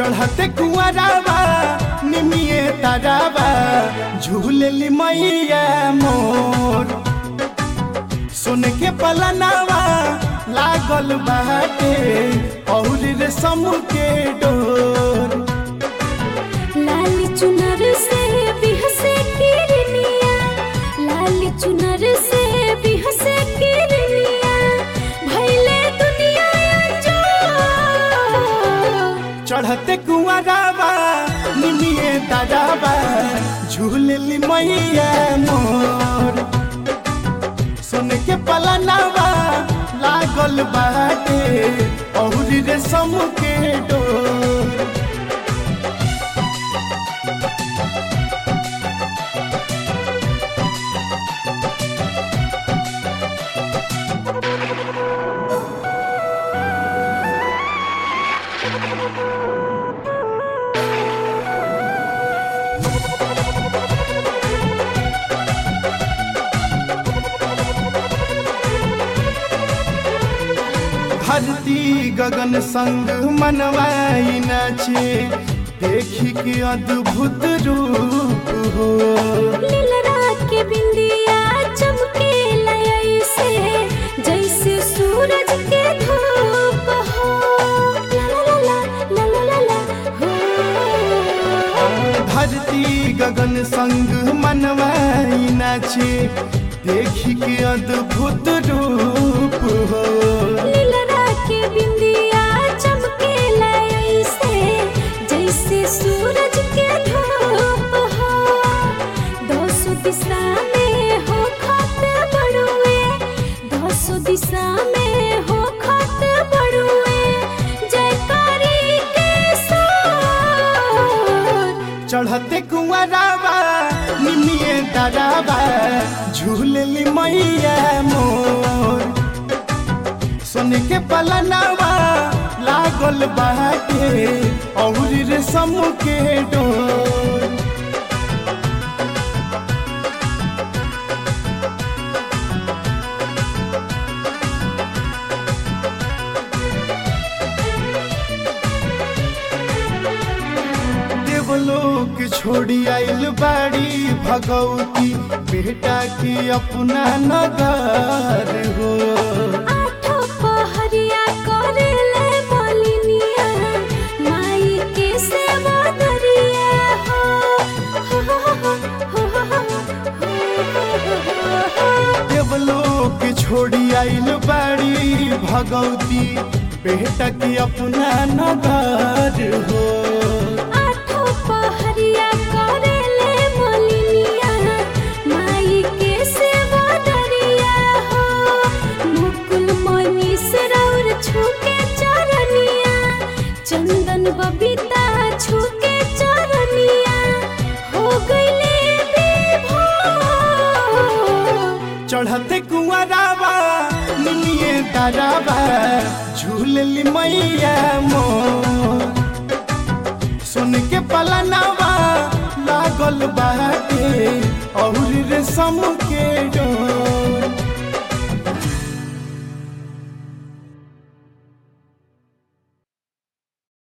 चढ़ते कुआरावा निमिए तारावा झूलेली मैया मोर सुन के पलनावा लागल बाटे और रेशम के डोर लाल चुनर से बिहसे किरनिया लाल चुनर से बिहसे किरनिया भैले दुनिया जो चढ़ते कुआरावा निमिए तारावा झूलेली मैया मोर सुन के पलनावा लागल बाटे और रेशम के डोर धरती गगन संग मनवाई नाचे देखी के अद्भुत रूप हो लीलरा के बिंदिया चमके लय से जैसे सूरज के धूप हो ला ला ला ला ला ला ला हो धरती गगन संग मनवाई नाचे देखी के अद्भुत रूप हो लीलरा के बिंदिया चमके लय से जैसे सूरज के धूप हो दोसो दिशा में हो खत बड़ुए दोसो दिशा में हो खत बड़ुए जयकारी के साथ चढ़ते कुआरावा निमिए दादावा झूलली मैया मोर सुन के पलनावा लागल बाटे और रेशम के डोर देवलोक छोड़ी आइल बाड़ी भगवती बेटा के अपना नगर हो आठो पहरिया करेले मलिनिया माई के सेवा दरिया हो हो हो हो हो हो देवलोक छोड़ी आइल बाड़ी भगवती बेटा के अपना नगर हो आठो पहरिया करेले मलिनिया माई के सेवा दरिया हो मुकुल मनी सरौर छूके चरनिया चंदन बबीता छूके चरनिया हो गईले विभोर चढ़ते कुआरावा निमिए तारावा झूलली मैया मोर सुन के पलनावा लागल बाटे और रेशम के डोर